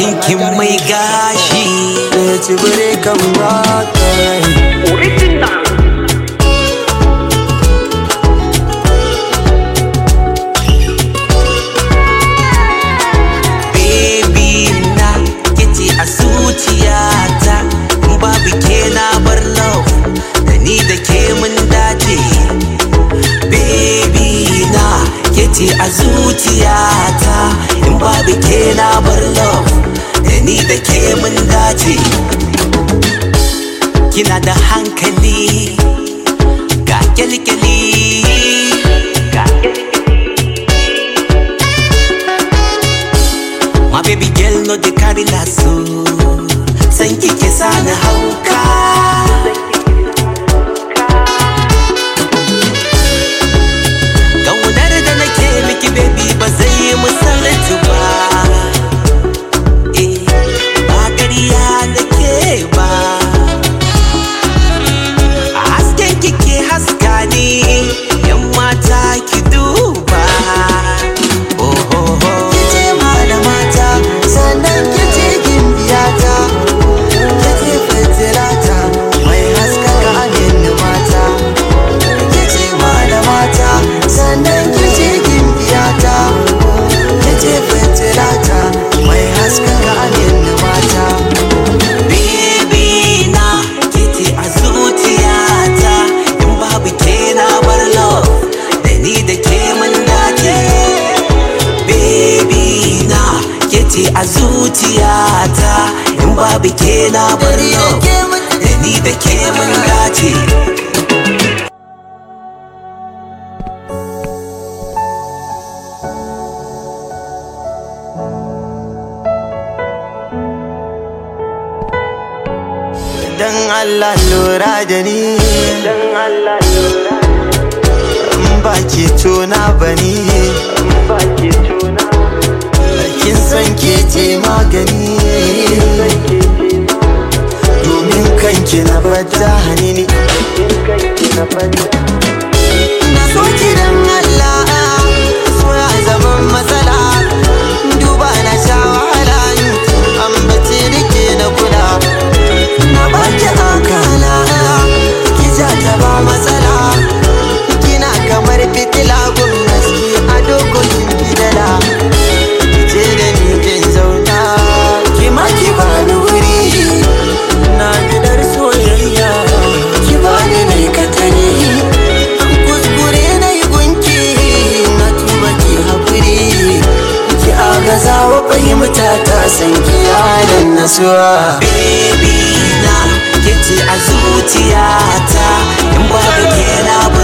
dinkin mai gashi da tsibire kan waka baby na kici a zuciyata in babu ke na bar love da ni da ke mun dace baby na kici a zuciyata in babu ke na bar love da ni da ke mun dace kina da hankali ga kyalkyali ga My baby girl no dey carry lasso San kike sani hauka Kaunar da nake miki baby ba zai yi misalci ba Eh, ba ƙarya nake ba A hasken kike haska ni Yan mata ki duba Oh, oh, oh. kice malamata sannan kice gimbiyata kice fitilata mai haskaka min mata kice malamata sannan kice gimbiyata kice fitilata mai haskaka min mata Baby na kiti a zuciyata in babu ke na bar love da ni da ke mun dace Baby na kiti a zuciyata in babu ke na bar love da ni da ke mun dace dan Allah lura da ni dan Allah lura in ba ke tona bani in ba ke tona kin san ke ce magani domin kanki na bada hanini na so ki dan Allah so ya zama matsala duba na sha wahala ambaci rike na kula na baki akala ki ja ta ba matsala kina kamar fitila gun haske a dokokin gidala je da ni kin zauna ki ma ki ba ni wuri na bidar soyayya ki ba ni mai katare kuskure na yi gunki na tuba ki haƙuri ki agaza wa fahimta ta san ki yaran nasuwa Baby na kiti a zuciyata in babu ke na bar